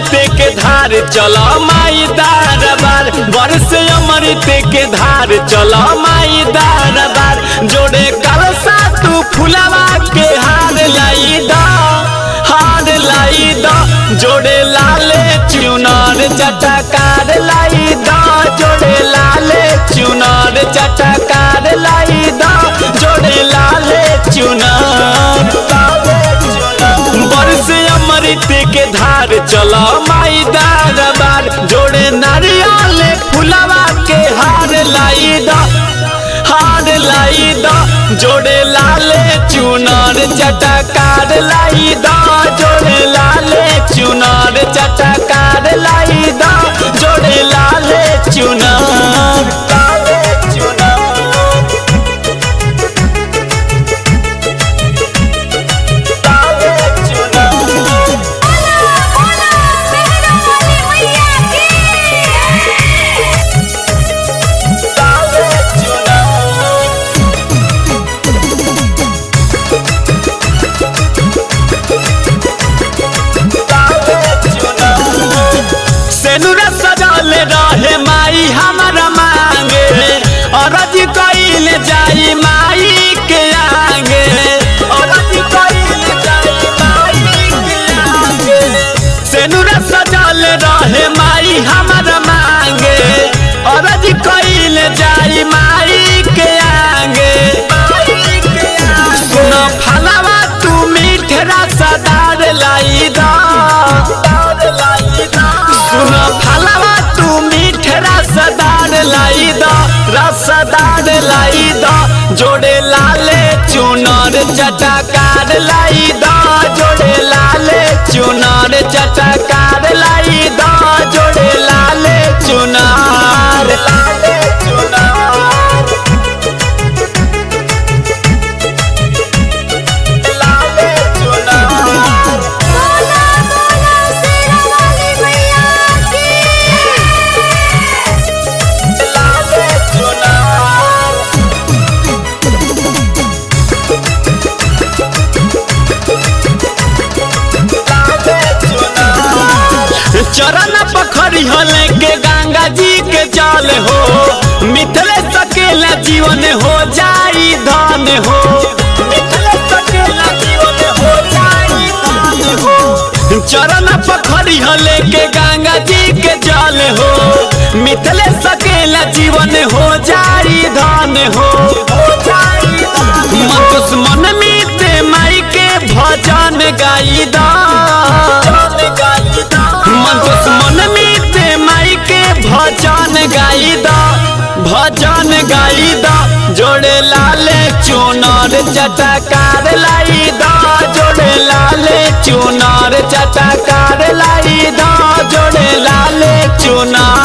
अमृत के धार चल माई दरबार बरस अमृत के धार चल माई दरबार जोड़े कलसा तू फुलवा के हार लाई द हार लाई द जोड़े लाले चुनार चटकार लाई द जोड़े लाले चुनार चटकार लाई द जोड़े लाले चुनार बरस अमृत के धार चल माई दरबार जोड़े नारियल फुलवा के हार लाई द हार लाई द जोड़े लाले चुनार चटकार लाई द जोड़े लाले चुनार चटकार लाई द जोड़े लाले चुनार लाले चुनार लाले चुनार बोला बोला मेहरा वाली मैया की लाले चुनार सेनुरा सजल रहे माई हमारा मांगे अरज कइल जाई माई के आगे अरज कइल जाई माई के आगे सेनुरा सजल रहे माई हमारा मांगे अरज कइल जाई माई के आगे सुन फलवा तू मीठरा सदार लाई दा सुन फलवा तू मीठरा सदार लाई दा रसदार लाई दा जोड़े लाले चुनर चटकार लाई दा जोड़े लाले चुनर चटकार लाई दा जोड़े लाले चुनार लाले चुनार लाले चुनार बोला बोला मेहरा वाली मैया की लाले चुनार चरण पखरी हले के गंगा जी के जल हो मिथले सकेला जीवन हो जाई धन हो मिथले सकेला जीवन हो जाई धन हो चरण पखरी हले के गंगा जी के जल हो मिथले सकेला जीवन हो जाई धन हो मन दुश्मन मीते माई के भजन गाई दा मन दुश्मन मीते माई के भजन गाई दा भजन गाई दा जोड़े लाले चुनर चटकार लाई दा जोड़े लाले चुनर चटकार लाई दा जोड़े लाले चुनार